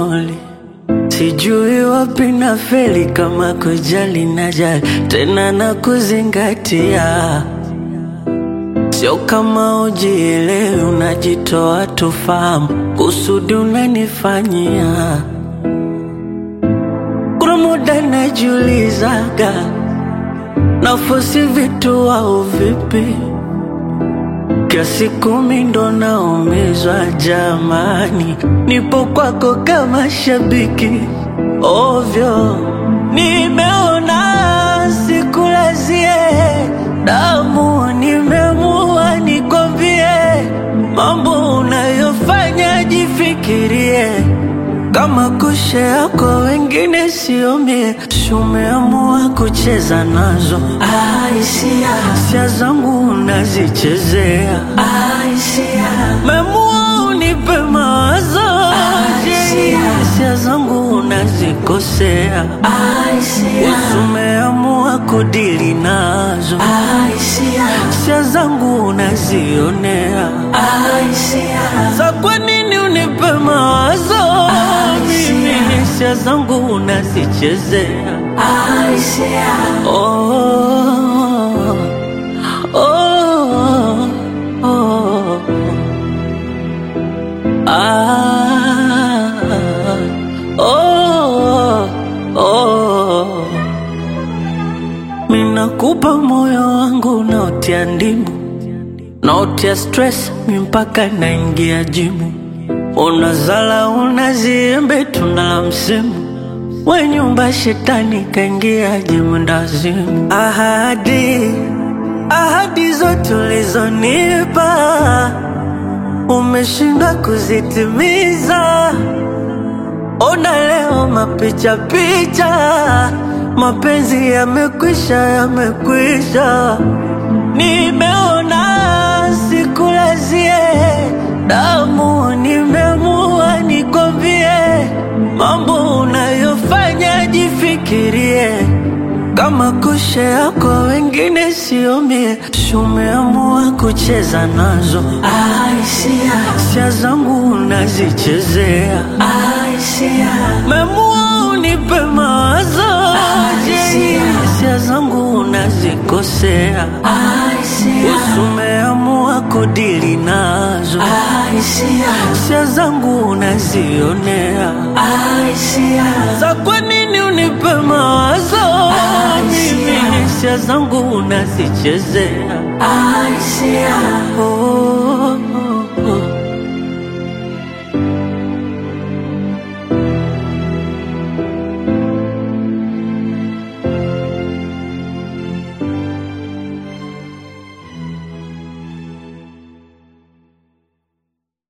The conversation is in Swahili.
midoli Sijui wapi na feli kama kujali na jali tena na kuzingatia, sio kama ujielewi, unajitoa tufahamu kusudi unanifanyia. Kuna muda najiulizaga nafosi vitu au vipi, kiasi kumi ndo naumizwa jamani, nipo kwako kama shabiki ovyo, nimeona sikulazie damu, nimeamua nikwambie mambo unayofanya, jifikirie kama kushea kwa wengine siomie, umeamua kucheza nazo Aisia, hisia zangu unazichezea, Aisia, memua unipe mawazo Je, hisia zangu unazikosea, Aisia, umeamua kudili nazo, Aisia, hisia zangu unazionea, Aisia, za kwa nini unipe mawazo mimi, hisia zangu unazichezea Aisia, Oh, oh, oh, ah, oh, oh. Minakupa moyo wangu unaotia ndimu, naotia stress mi mpaka naingia jimu, unazala unaziembe tuna la msimu we nyumba shetani kaingia jimundazimu. Ahadi, ahadi zote ulizonipa umeshindwa kuzitimiza. Ona leo mapicha picha, mapenzi yamekwisha, yamekwisha. Nimeona sikulazie damu, nimeamua nikwambie mambo unayofanya, jifikirie kama kushea kwa wengine siomie, umeamua kucheza nazo, Aisia, hisia zangu unazichezea, Aisia, memua unipe mawazo Je, hisia zangu unazikosea, Aisia, umeamua kudili nazo, Aisia, hisia zangu unazionea Aisia, za kwa nini unipe mawazo mimi, hisia zangu unazichezea Aisia, oh,